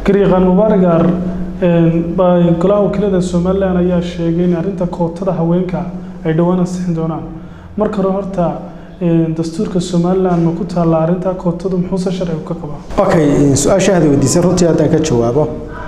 gariiqaan mubaaragar golaha wakiilada somalilan ayaa sheegay in arrinta kootada haweenka ay dhowaan ansixin doonaan marka hore horta dastuurka somalilan ma ku taalla arrinta kootadu muxuuse sharcigu ka qabaa okay su-aashaada weydiisay runtii haddaan ka jawaabo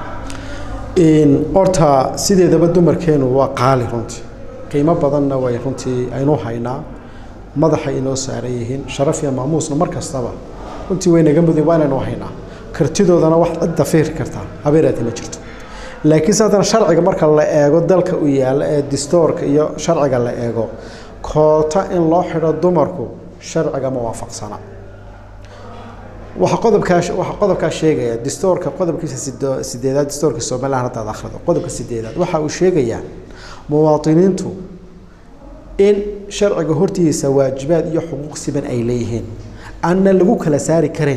horta sideedaba dumarkeenu waa qaali runtii qiimo badanna way runtii aynu haynaa madaxay inoo saaran yihiin sharaf iyo maamuusna mar kastaba runtii way naga mudeen waa inaynu haynaa kartidoodana wax cidda fiiri kartaa habeeraati ma jirto laakiinse haddana sharciga marka la eego dalka u yaalla ee distoorka iyo sharciga la eego koota in loo xidho dumarku sharciga ma waafaqsana waxa qodobkaa waxa qodobkaa sheegaya distoorka qodobkiisa sideedaad distoorka somaliland haddaad akhrido qodobka sideedaad waxa uu sheegayaa muwaadiniintu in sharciga hortiisa waajibaad iyo xuquuq siban ay leeyihiin aanna lagu kala saari karayn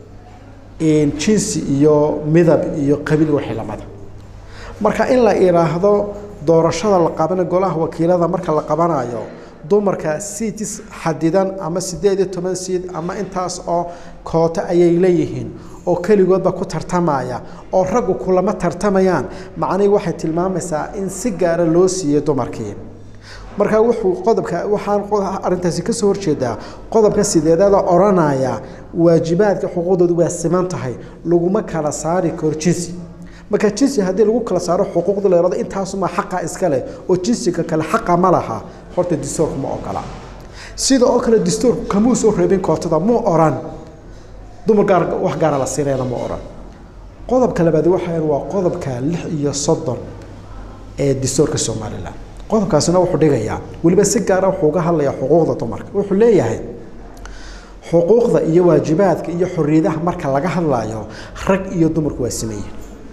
jinsi iyo midab iyo qabiil wixii lamada marka in la idhaahdo doorashada la qabana golaha wakiilada marka la qabanayo dumarka siitis xadidan ama sideed iyo toban siid ama intaas oo kooto ayay leeyihiin oo keligoodba ku tartamaya oo raggu kulama tartamayaan macnihii waxay tilmaamaysaa in si gaara loo siiyey dumarkii marka wuxuu qodobka waxaan arrintaasi ka soo horjeedaa qodobka sideedada odhanaya waajibaadka xuquuqdoodu waa siman tahay laguma kala saari karo jinsi marka jinsi haddii lagu kala saaro xuquuqda la yidhahdo intaasuma xaqa iska leh oo jinsiga kale xaqa ma laha horta distoorku ma ogola sida oo kale distoorku kamuu soo reebin kootada muu oran dumar gaar wax gaara la siinayna ma oran qodobka labaad waxaan waa qodobka lix iyo soddon ee distoorka somalilan qodobkaasina wuxuu dhigayaa weliba si gaara wuxuu uga hadlayaa xuquuqda dumarka wuxuu leeyahay xuquuqda iyo waajibaadka iyo xorriyadaha marka laga hadlayo rag iyo dumarku waa sameeyeen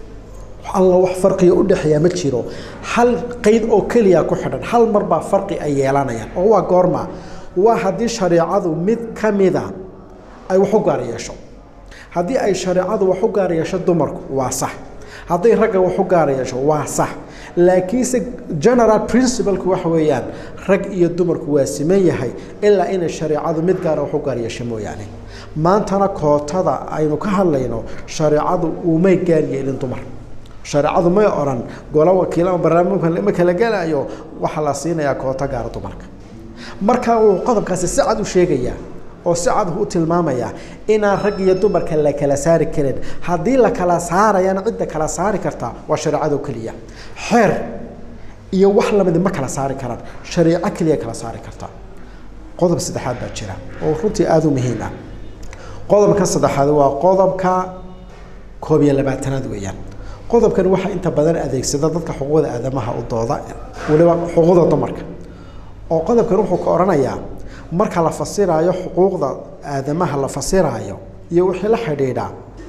alla wax farqiga u dhexeeya ma jiro hal qeyd oo keliya ku xidhan hal mar baa farqi ay yeelanayaan oo waa goorma waa haddii shareecadu mid ka mida ay wax u gaar yeesho haddii ay shareecadu wax u gaar yeesho dumarku waa sax hadday ragga wax u gaar yeesho waa sax laakiinse general principalku waxa weeyaan rag iyo dumarku waa siman yahay ilaa inay shareecadu mid gaara wax u gaar yeesho mooyaane maantana kootada aynu ka hadlayno shareecadu umay gaar yeelin dumar shareecadu may oran golo wakiil ama barnaamijka ma kala gelayo waxaa la siinayaa kooto gaara dumarka marka uu qodobkaasi si cad u sheegayaa oo si cad u tilmaamaya inaan rag iyo dumarka la kala saari karin haddii la kala saarayana cidda kala saari karta waa shareecado keliya xeer iyo wax lamidi ma kala saari karaan shareeco keliya kala saari karta qodob saddexaad baa jira oo runtii aada u muhiim ah qodobka saddexaad waa qodobka koob iyo labaatanaad weeyaan qodobkan waxaa inta badan adeegsada dadka xuquuqda aadamaha u dooda waliba xuquuqda dumarka oo qodobkan wuxuu ka odhanayaa marka la fasiraayo xuquuqda aadamaha la fasiraayo iyo wixii la xidhiidha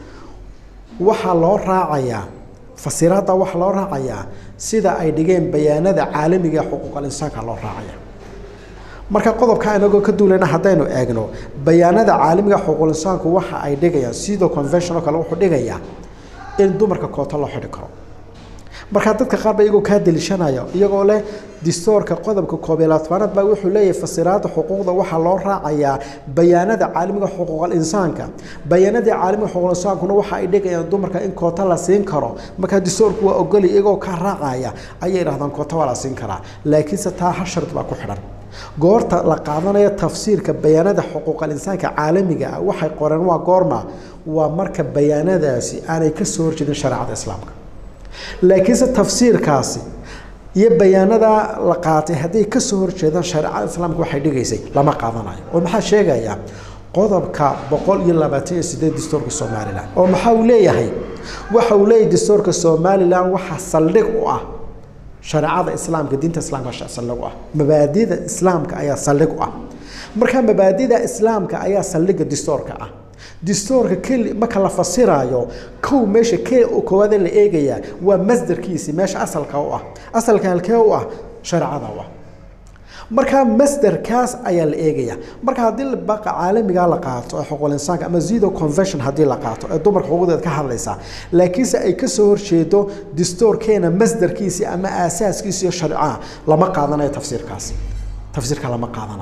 waxaa loo raacayaa fasiraadda waxaa loo raacayaa sida ay dhigeen bayaanada caalamiga ee xuquuqal insaanka loo raacaya marka qodobka inagoo ka duulana haddaynu eegno bayaanada caalamiga xuquuqul insaanku waxa ay dhigayaan sidoo convention oo kale wuxuu dhigayaa in dumarka kooto loo xidhi karo markaa dadka qaar ba iyagoo kaa deliishanaya iyagoo leh distoorka qodobka koob iyo labaatanaad baa wuxuu leeyahay fasiraada xuquuqda waxaa loo raacayaa bayaanada caalamiga xuquuqal insaanka bayaanada caalamiga xuquuqal insaankuna waxa ay dhigayaan dumarka in koota la siin karo markaa distoorku waa ogoli iyagoo ka raacaya ayay idhahdaan koota waa la siin karaa laakiinse taa hal shart baa ku xidhan goorta la qaadanayo tafsiirka bayaanada xuquuqal insaanka caalamiga ah waxay qoreen waa goorma waa marka bayaanadaasi aanay ka soo horjeedin shareecada islaamka laakiinse tafsiirkaasi iyo bayaanada la qaatay hadday ka soo horjeedaan shareecada islaamka waxay dhigaysay lama qaadanayo oo maxaa sheegaya qodobka boqol iyo labaatan iyo sideed dastuurka somalilan oo maxaa uu leeyahay waxa uu leeyahay dastuurka somalilan waxaa saldhig u ah shareecada islaamka diinta islaamka saldhig u ah mabaadida islaamka ayaa saldhig u ah marka mabaadida islaamka ayaa saldhiga dastuurka ah distoorka keli marka la fasiraayo kow meesha kee koowaade la eegayaa waa masdarkiisi meesha asalka u ah asalka halkee u ah shareecada u ah marka masdarkaas ayaa la eegaya marka haddii baqa caalamiga la qaato ee xuquuqul insaanka ama zido convention haddii la qaato ee dumarka xuquuqdeeda ka hadlaysa laakiinse ay ka soo horjeedo distoorkeena masdarkiisi ama aasaaskiisi iyo sharcaha lama qaadanayo tafsiirkaas tafsiirka lama qaadanayo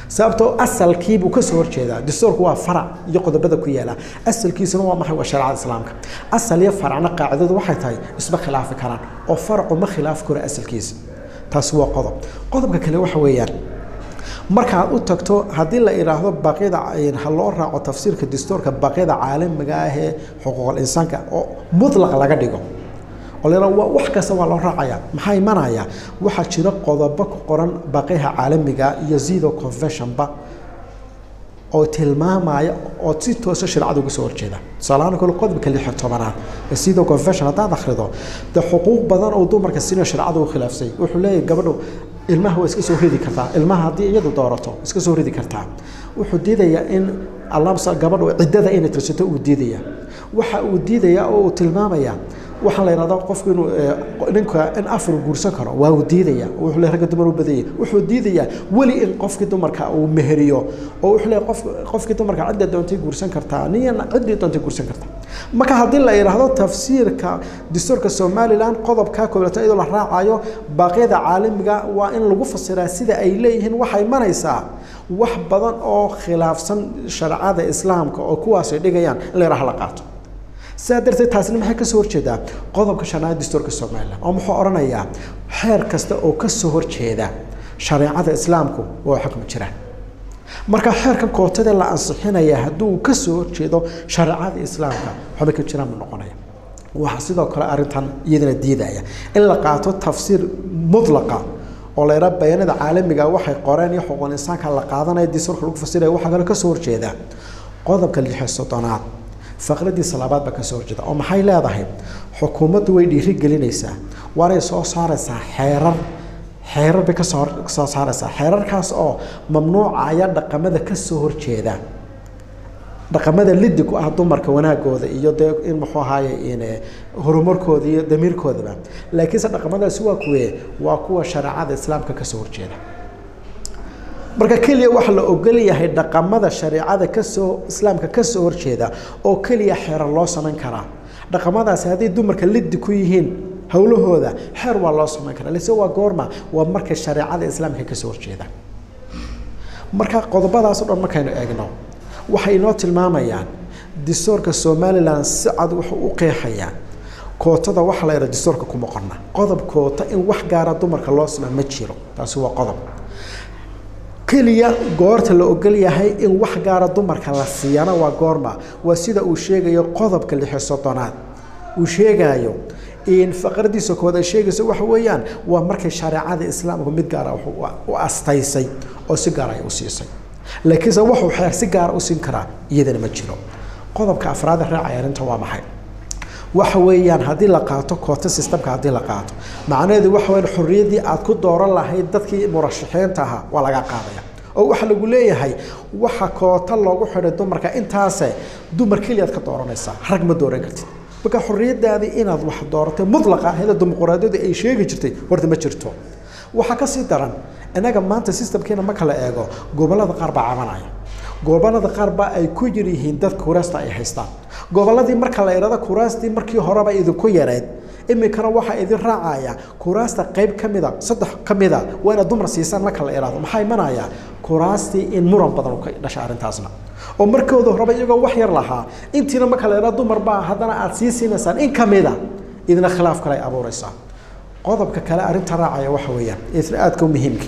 sababtoo asalkiibuu kasoo horjeedaa dastuurku waa farac iyo qodobada ku yaala asalkiisuna waa maxay waa shareecada islaamka asal iyo faracna qaacidadu waxay tahay isma khilaafi karaan oo faracu ma khilaafi karo asalkiisa taasi waa qodob qodobka kale waxa weeyaan markaad u tagto haddii la idhaahdo baaqyada ha loo raaco tafsiirka dastuurka baaqyada caalamiga ah ee xuquuqul insaanka oo mutlaq laga dhigo oo la yidhahdo wax kasta waa loo raacaya maxaa imanaya waxaa jira qodobo ku qoran baaqyaha caalamiga iyo zido conventionba oo tilmaamaya oo si toosa shareecada uga soo horjeeda tusaalahaan kale qodobka lix iyo tobanaad ee zido convention haddaad akhrido dee xuquuq badan oo dumarka sina shareecada u khilaafsay wuxuu leeyahay gabadhu ilmaha waa iska soo ridi kartaa ilmaha haddii iyadu doorato iska soo ridi kartaa wuxuu diidayaa in allamsa gabadhu ciddada inay tirsato uu diidaya waxa uu diidayaa oo uu tilmaamaya waxaa la yidhahdaa qofku inuu ninka in afar guursan karo waa uu diidaya wuxuu le ragga dumar u badayay wuxuu diidayaa weli in qofkii dumarka uu meheriyo oo wuxuu le qof qofkii dumarka cidda doontay guursan kartaa niyana ciddii doontay guursan kartaa marka haddii la yidhaahdo tafsiirka dastuurka somaliland qodobka koobaad iyadoo la raacayo baaqyada caalamiga waa in lagu fasiraa sida ay leeyihiin waxay imanaysaa wax badan oo khilaafsan shareecada islaamka oo kuwaasay dhigayaan in la yidhaha la qaato sidaa darteed taasina maxay kasoo horjeedaa qodobka shanaad dastuurka somaliland oo muxuu odhanayaa xeer kasta oo kasoo horjeeda shareecada islaamku waa xukmi jiraan marka xeerkan kootadee la ansixinaya hadduu kasoo horjeedo shareecada islaamka waxba ka jiraan buu noqonaya waxaa sidoo kale arrintan iyadana diidaya in la qaato tafsiir mutlaqa oo la yidhaha bayanada caalamiga waxay qoreen iyo xuquuqul insaanka la qaadanaya dastuurka lagu fasiraya waxaa kale kasoo horjeeda qodobka lixi soddonaad faqradiisa labaad baa kasoo horjeeda oo maxay leedahay xukuumaddu way dhiiri gelinaysaa waanay soo saaraysaa xeerar xeerar bay kasoo soo saaraysaa xeerarkaas oo mamnuucaya dhaqamada kasoo horjeeda dhaqamada lidi ku ah dumarka wanaagooda iyo dee in muxuu ahaaye in horumarkooda iyo damiirkoodaba laakiinse dhaqamadaasi waa kuwe waa kuwa shareecada islaamka kasoo horjeeda marka keliya waxa la ogol yahay dhaqamada shareecada kasoo islaamka kasoo horjeeda oo keliya xeerar loo samayn karaa dhaqamadaasi hadday dumarka lidi ku yihiin howlahooda xeer waa loo samayn karaa lase waa goorma waa markay shareecada islaamka kasoo horjeeda marka qodobadaas o dhan markaynu eegno waxay inoo tilmaamayaan dastuurka somalilan si cad wuxuu u qeexayaa kootada waxa la yidhaha dastuurka kuma qorna qodob koota in wax gaara dumarka loo samaa ma jiro taasi waa qodob keliya goorta la ogol yahay in wax gaara dumarka la siiyana waa goorma waa sida uu sheegayo qodobka lixi soddonaad uu sheegayo in faqradiisa koowaad ay sheegayso waxa weeyaan waa markay shareecada islaamku mid gaara u astaysay oo si gaara ay u siisay laakiinse wuxuu xeer si gaara u siin karaa iyadana ma jiro qodobka afraad raacaya arrinta waa maxay waxa weeyaan haddii la qaato koota systemka haddii la qaato macnaheedu waxa weeyaan xorriyaddii aad ku dooran lahayd dadkii murashaxiinta ahaa waa laga qaadaya oo waxa lagu leeyahay waxa koota loogu xidhay dumarka intaase dumar keliyaad ka dooranaysaa rag ma dooran kartid marka xorriyadaadii inaad wax dooratay mutlaqa ahayda dimuqraadiyadu ay sheegi jirtay horta ma jirto waxaa kasii daran innaga maanta systemkeena marka la eego gobollada qaar baa cabanaya gobollada qaar baa ay ku yar yihiin dadka kuraasta ay haystaan gobolladii marka la idhahdo kuraastii markii horeba idinku yareed iminkana waxaa idin raacaya kuraasta qayb ka mida saddex ka mida waa inaad dumar siisaan marka la idhahdo maxaa imanaya kuraastii in muran badan ka dhasha arrintaasna oo markooda horeba iyagoo wax yar lahaa intiina marka la idhahdo dumar baa haddana aad sii siinaysaan in ka mida idina khilaaf kale ay abuuraysaa qodobka kale arrinta raacaya waxa weeyaan isna aadka u muhiimka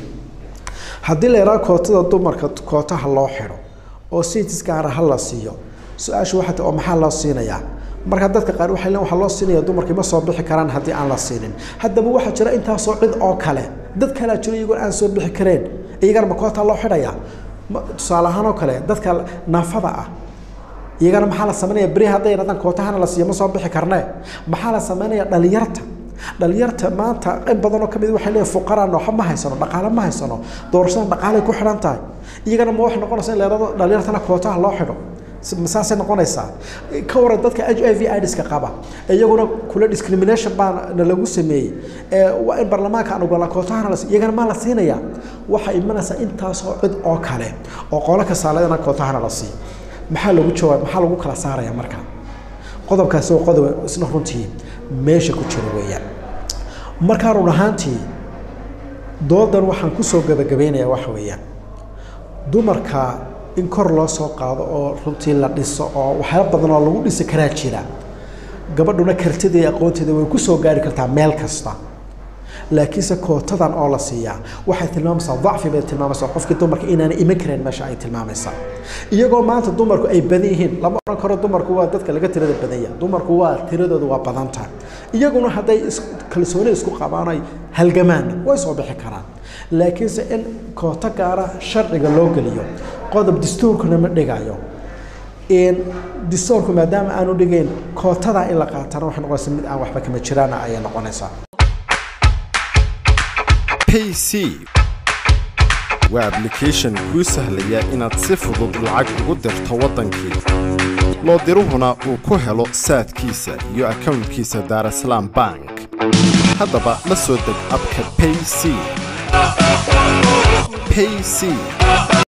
haddii la idhahdo kootada dumarka kootaha loo xidho oo sitis gaara ha la siiyo su-aashu waxay tahay oo maxaa loo siinayaa marka dadka qaar waxay leen waxaa loo siinaya dumarkii ma soo bixi karaan haddii aan la siinin haddaba waxaa jira intaasoo cid oo kale dad kalea jiro iyagoon aan soo bixi kareen iyagana ma koota loo xidhaya tusaale ahaan oo kale dadka naafada ah iyagana maxaa la samaynaya beri hadday yidhahdaan kootahana la siiyo ma soo bixi karnee maxaa la samaynaya dhalinyarta dhalinyarta maanta in badan oo kamid waxay leeyihin fuqaraan waxba ma haysano dhaqaale ma haysano doorashadan dhaqaalay ku xidhan tahay iyagana ma waxay noqonaysa in la yidhahdo dhalinyartana kootaha loo xidho saasay noqonaysaa ka waran dadka h i v idska qaba iyaguna kula discrimination baa na lagu sameeyey waa in baarlamaanka aan ogola kootahana la iyagana maa la siinaya waxay imanaysaa intaasoo cid oo kale oo qolo kasaaladana kootahana la siiyo maxaa lagu jawaab maxaa lagu kala saaraya marka qodobkaasi oo qodob isna runtii meesha ku jira weeyaan markaa run ahaantii doodan waxaan kusoo gabagabaynayaa waxa weeyaan dumarka in kor loo soo qaado oo runtii la dhiso oo waxyaaba badan oo lagu dhisi karaa jira gabadhuna kartida iyo aqoonteeda way ku soo gaari kartaa meel kasta laakiinse kootadan oo la siiyaa waxay tilmaamaysaa dacfi bay tilmaamaysaa qofkii dumarka inaanay iman karayn meesha ay tilmaamaysaa iyagoo maanta dumarku ay badan yihiin lama odhan karo dumarku waa dadka laga tirada badanya dumarku waa tiradooda waa badan tahay iyaguna hadday kalsooni isku qabaan ay halgamaanna way soo bixi karaan laakiinse in kooto gaara sharciga loo geliyo qodob dastuurkuna ma dhigayo dastuurku maadaama aanu dhigayn kootada in la qaatana waxay noqonaysaa mid aan waxba kama jiraana ayay noqonaysaa payc waa ablication kuu sahlaya inaad si fudud lacag ugu dirto waddankii loo diruhuna uu ku helo saadkiisa iyo akownkiisa daarasalaam bank haddaba la soo deg abka payc payc